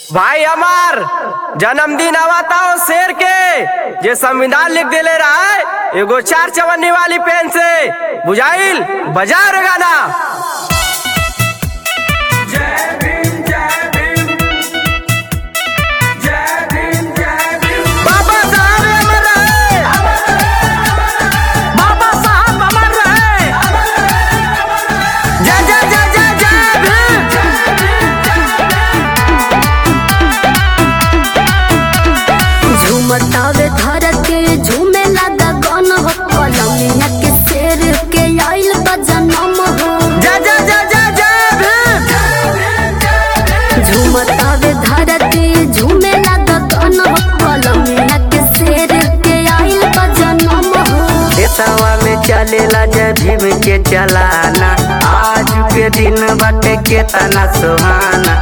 भाई हमार जन्मदिन आवता हो शेर के जे संविधान लिख देले रहा है एगो चार चवन्नी वाली पेन से बुझाइल बजा रे गाना बाबा साहब अमर रहे बाबा साहब अमर रहे जय जय जय जय जय भीम झूमतावे धरती झूमे लगा गन हो कलमिया के शेर के आइल बा जनम हो जय जय जय जय जय भीम झूमतावे धरती झूमे लगा गन हो कलमिया के शेर के आइल बा जनम हो देशवा में चलेला जय भीम के चलाना आज के दिन बाटे केतना सुहाना